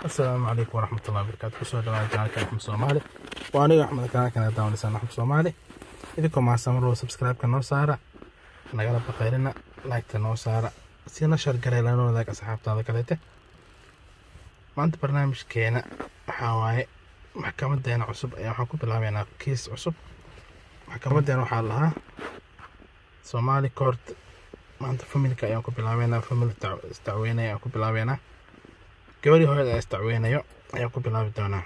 asalaamu calaykum waraxmatullahi wabarakaatu kusoo dhawaada janaalka axmed soomaali waa aniga axmed kanaalkana daawanaysan axmed soomaali idinkoo mahadsan marwal subscribe-ka noo saara nagala baqayrina like-ta noo saara sina shargaray lana wadaag asxaabtaada kaleete maanta barnaamijkeena waxaa waaye maxkamadeena cusub ayaa waxaan ku bilaabeynaa kiis cusub maxkamadeena waxaa lahaa soomaali court maanta familka ayaan ku bilaabeynaa famil isdacweynaya ayaan ku bilaabeynaa gabadhii hooyada ee isdacweynayo ayaan ku bilaabi doonaa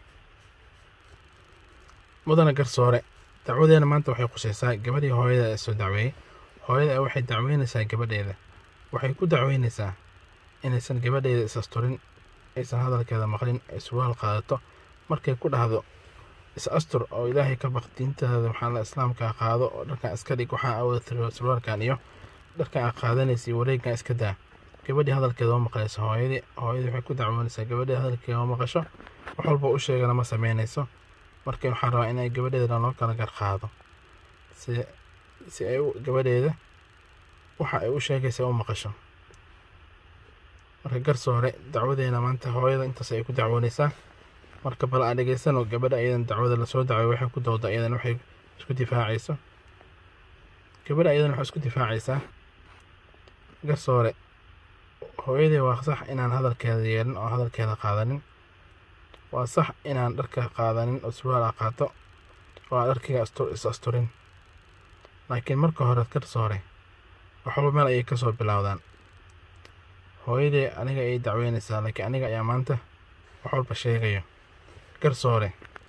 mudana garsoore dacwadeena maanta waxay khuseysaa gabadhii hooyada ee soo dacweeyey hooyada waxay dacweynaysaa gabadheeda waxay ku dacweynaysaa inaysan gabadheeda is asturin aysan hadalkeeda maqlin ay surwaal qaadato markay ku dhahdo is astur oo ilaahay ka baq diintaada waxaa la islaamka qaado oo dharkan iska dhig waxaa awada surwaalkan iyo dharkan aa qaadanaysa iyo wareegan iska daa gabadhii hadalkeeda ma maqlayso hooyadii hooyadii waxay ku dacwoonaysaa gabadhii hadalkeeda ma maqasho wax walba u sheegana ma sameynayso marka waxaa rabaa inay gabadheeda loo kala garqaado si si ay gabadheeda waxa ay u sheegaysa u maqasho marka garsoore dacwadeena maanta hooyada intaas ay ku dacwoonaysaa marka bal aan dhegeysano gabadha ayadan dacwada lasoo dacway waxay ku dooda ayadan waxay isku difaacayso gabadha ayadan waxay isku difaacaysaa garsoore hooyadii waa sax inaan hadalkeeda yeelin oo hadalkeeda qaadanin waa sax inaan dharka qaadanin oo surwaal a qaato oo aan dharkiga is asturin laakiin marka hore garsoore waxwalba meel ayay kasoo bilowdaan hooyadii aniga ayay dacweynaysaa laakiin aniga ayaa maanta wax walba sheegayo garsoore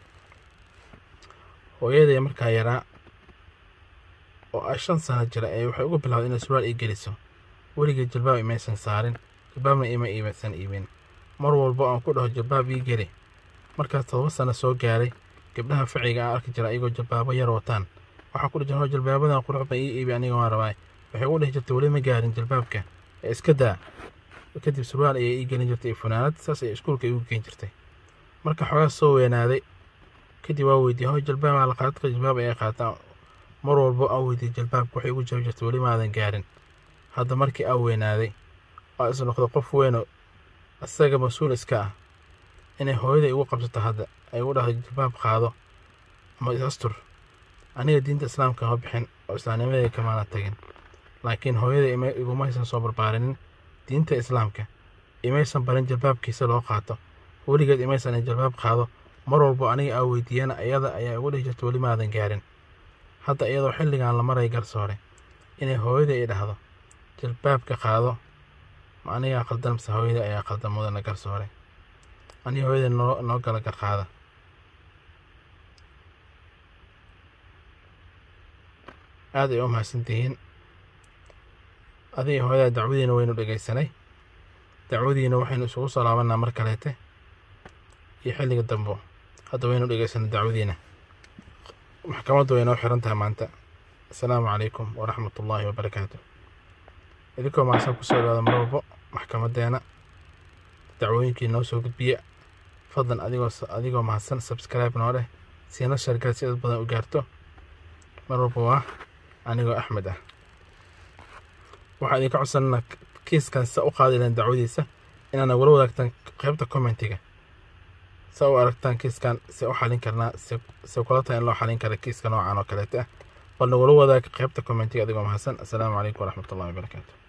hooyadii markaa yaraa oo ah shan sano jira ee waxay uga bilowday inay surwaal ii geliso weligay jalbaab imaysan saarin jalbaabna ima imaysan iibin mar walbo aan ku dhaho jalbaab ii geli markaas todoba sano soo gaaray gabdhaha ficiga aan arki jira ayagoo jalbaabo yar wataan waxaa ku dhijan jalbaabadan quruxba ii iibi aniga waan rabaa waxay ugu dhihi jirtay weli ma gaarin jalbaabka ee iska daa kadib surwaal ayay ii gelin jirtay funaanad saas ayay iskuulka igu geen jirtay marka xoogaa soo weynaaday kadib waa weydiiyey hoy jalbaabaa la qaadadka jalbaab ayay qaataa mar walbo aan weydiiyey jalbaabka waxay ugu jabi jirtay weli maadan gaarin hadda markii aa weynaaday oo is noqdo qof weyno isaga mas-uul iska ah inay hooyada igu qabsato hadda ay ugu dhahdo jalbaab qaado ama is astur aniga diinta islaamka ma bixin oo islaamnimadii kamaana tagin laakiin hooyada igumaysan soo barbaarinin diinta islaamka imaysan barin jalbaabkiisa loo qaato weligeed imaysan jalbaab qaado mar walbo aniga aa weydiiyana iyada ayaa igu dhihi jirta weli maadan gaarin hadda iyadoo xilligan la maray garsoore inay hooyada i dhahdo jalbaabka qaado ma anigaa qaldan mise hooyada ayaa qaldan mudana garsoore aniga hooyada noo noo gala garqaada aad ay u mahadsantihiin adiga hooyada dacwadiina waynu dhegaysanay dacwadiina waxaynu isugu soo laabanaa mar kaleete iyo xilliga dambo hadda waynu dhegaysanay dacwadiina maxkamaddu way noo xiran tahay maanta asalaamu calaykum waraxmat ullaahi wabarakaatu idinkoo mahadsan kusoo dhawaada mar walbo maxkamadeena dacwooyinkii noo soo gudbiya fadlan adigoo adigoo mahadsan subscribe noo leh siina shargal si dad badan u gaarto mar walba waa anigoo axmed ah waxaa idinka codsanana kiiskan sa u qaadilan dacwadiisa inaana wala wadaagtaan qaybta commentiga sa u aragtaan kiiskan se u xalin karnaa se kula tahay in loo xalin kara kiiska noocan oo kaleete ah balna wala wadaag qaybta commentiga adigoo mahadsan asalaamu calaykum waraxmat ullahi wabarakaatu